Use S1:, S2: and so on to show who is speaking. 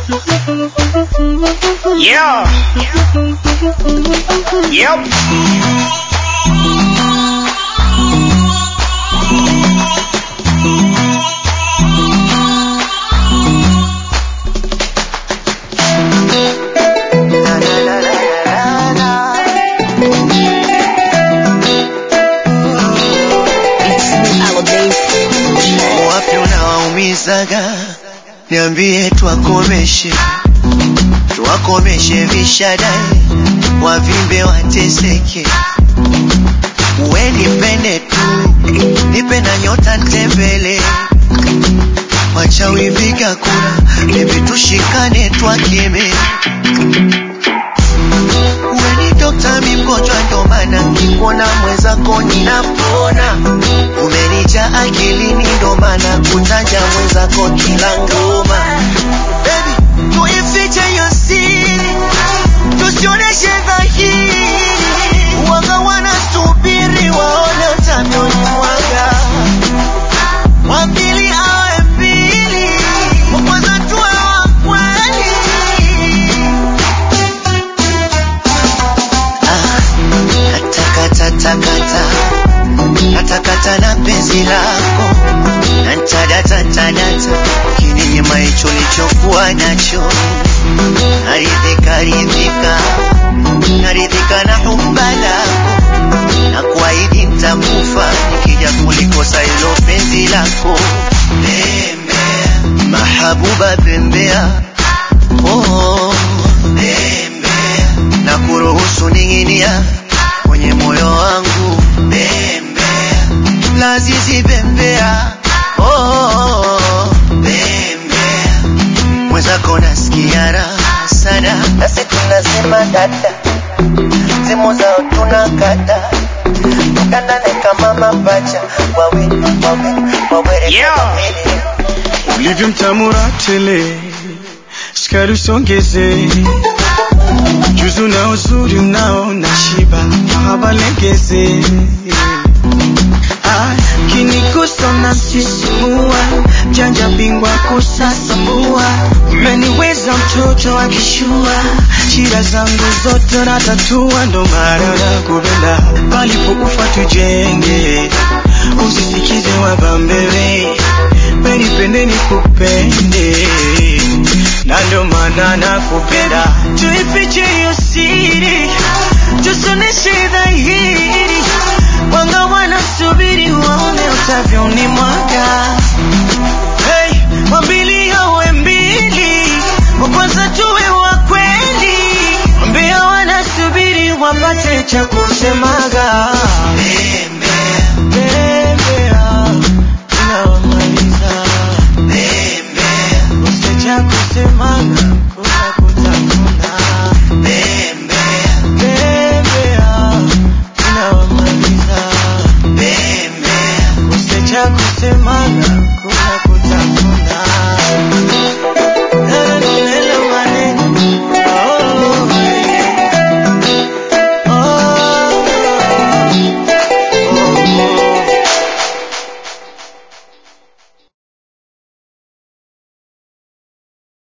S1: Yeah. Yep.
S2: Wapi unawaumizaga? Niambie twakomeshe, twakomeshe vishadai, wavimbe wateseke. We nipende tu, nipe na nyota ntembele, wachawi piga kura, bebi tushikane twakeme. We ni dokta, mi mgonjwa, ndo maana nikikuona mwenzako ninapona. Umenija akilini, ndo maana kutaja mwenzako kila ngoma. Baby, tuifiche hiyo siri, tusioneshe dhahiri. Waga wanasubiri waone utavyonimwaga. Wa pili awe mbili, wa kwanza tuwe wa kweli. Ah, katakata takata natakata na penzi lako nantadata tadata ukininyima hicho lichokuwa nacho naridhika ridhika naridhika na humba lako na kuahidi ntakufa nikija kulikosa hilo penzi lako bembea mahabuba bembea oh, bembea na kuruhusu ning'inia kwenye moyo wangu bembea lazizi bembea oh, bembea mwenzako nasikia raha sana nasi tunasema dada simu zao tunakata tukandane kama mapacha wawe wawe wawere
S1: Yeah.
S3: ulivyo mtamura tele, sukari usongeze, juzu na uzuri unao na shiba, mahaba legeze Ah, kinigusa na msisimua, janja bingwa kusasamua, umeniweza mtoto akishua, shida zangu zote natatua, ndo maana nakupenda, palipo ufa tujenge, usisikize wabambele, penipende nikupende, na ndo maana nakupenda, tuifiche hiyo siri, tusoneshe dhahiri, wanga wanasubiri waone utavyonimwaga. Hey, wambili awe mbili, wa kwanza tuwe wa kweli, mbio wanasubiri wapate cha kusemaga.